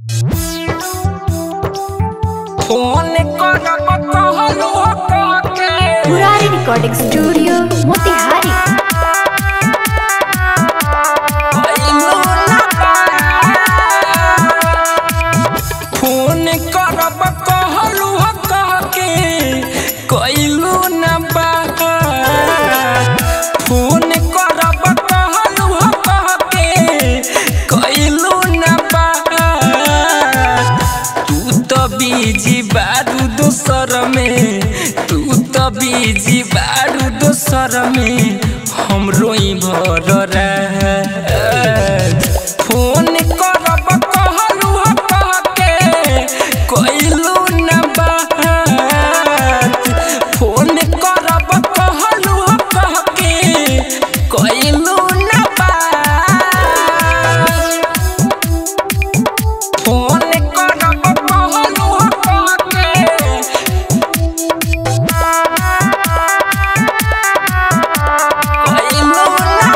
Phone करब कहलू के मुरारी रिकॉर्डिंग स्टूडियो मोतिहारी अइलू ना फोन करब कहलू के कइलू ना बात फोन करब कहलू के कइलू ना बात तू तो बीजी बारू दोसर में तू तो बीजी बारू दोसर में हम रोई भर रात। फोन करब कहलू के कइलू ना बात फोन करब कहलू के कइलू ना बात फोन करब कहलू के कइलू ना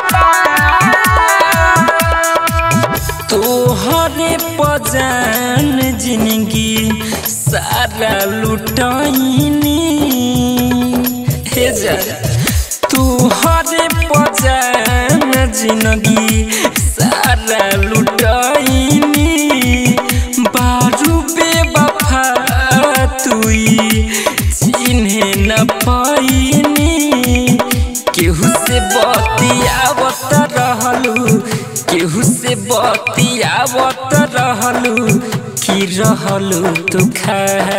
बात। तोहरे पजान जिंदगी सारा लुटाइनी हे जा तोहरे पजान जिंदगी सारा लुटाइनी बारू बेवफा तुई चिन्हे न पाइनी केहू से बतियावत रहलू केहू से बतियावत रहलू की रहलू तू खा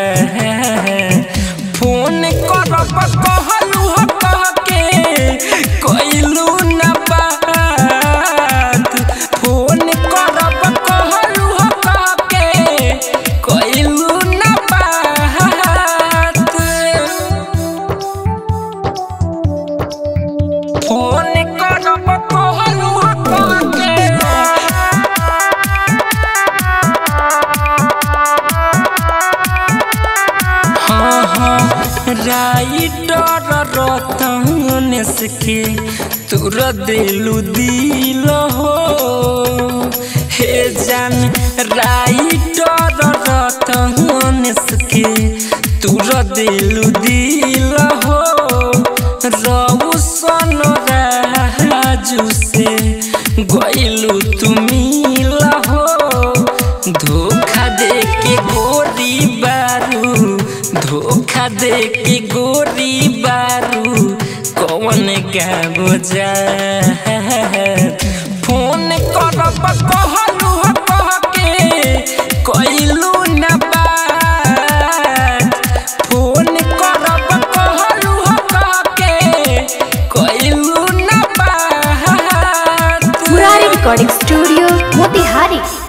फोन करब कहलू के कइलू ना बात फोन करब कहलू के कइलू ना बात फोन करब कहलू के हाँ हाँ राइटर रतनेस के तुर दिलु दिल हो हे जान राइटर रतनेस के तुर दिलु दिल हो रौसन राजू से गइलू तुमी हो धोखा दे के गोरी बारू धोखा दे के गोरी बारू कौन गाबो जा फोन करब कहलू के कइलू ना बात फोन करब कहलू के कइलू ना बात मुरारी रिकॉर्डिंग स्टूडियो मोतिहारी